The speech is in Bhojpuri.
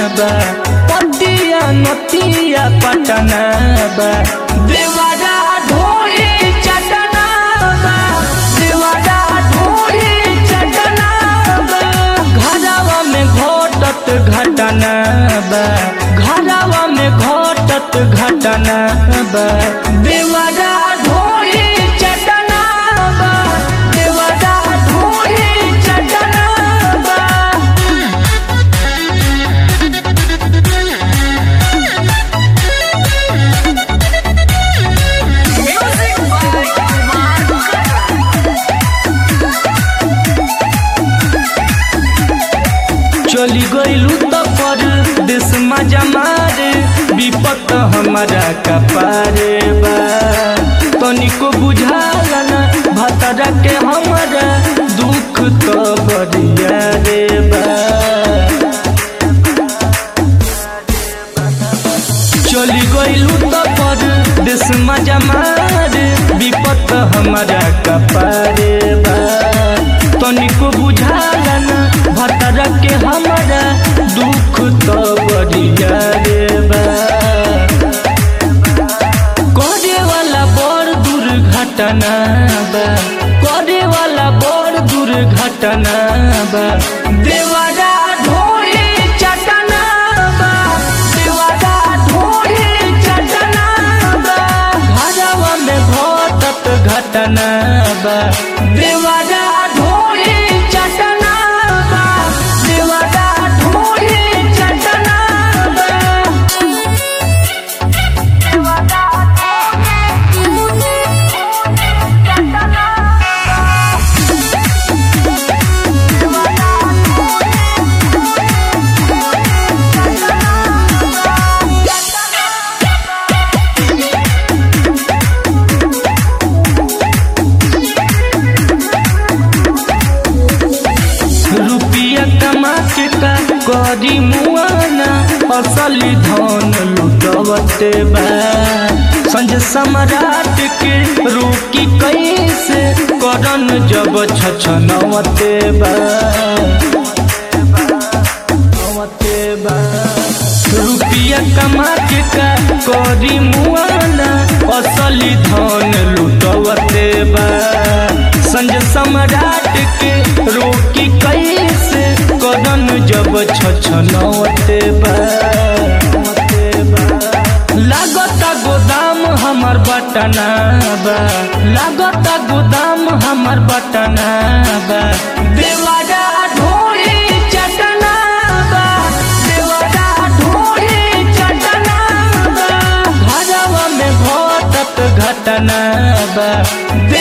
बा पतिया नतिया पटना बा देवारा ढोली चटना बा देवारा ढोली चटना बा घरवा में घटत घटना बा घरवा में घटत घटना बा देवारा ढोली चटना बा देवारा ढोली चटना बा Music by Kumar चली गईलू तो पर देश मजा मारे विपत हमारा कपारे बा तनिको बुझाला ना भतरा के हमारा दुख तो बरिया रे बा चली गईलू तो पर देश मजा मारे विपत हमारा कपारे बा तनिको बुझाला ना भतरा के हमारा दुख तो बरिया रे बा करे वाला बड़ दुर्घटना बा करे वाला बड़ दुर्घटना बा देवारा ढोली चटना बा देवारा ढोली चटना बा घरवा में घटत घटना बा देवारा ढोली चटना बा देवारा ढोली चटना बा रुपिया कमा के का करी मुआना असली धन लुटवते बा संज सम्राट के रोकी कैसे करन जब छछनवते बा नवते बा रुपिया कमा के का करी मुआना असली धन लुटवते बा संज सम्राट के रोकी कैसे कदन जब छछनवते बा लागता गोदाम हमर बटना बा लागता गोदाम हमर बटना बा देवारा ढोली चटना बा देवारा ढोली चटना बा घरवा में घटत घटना बा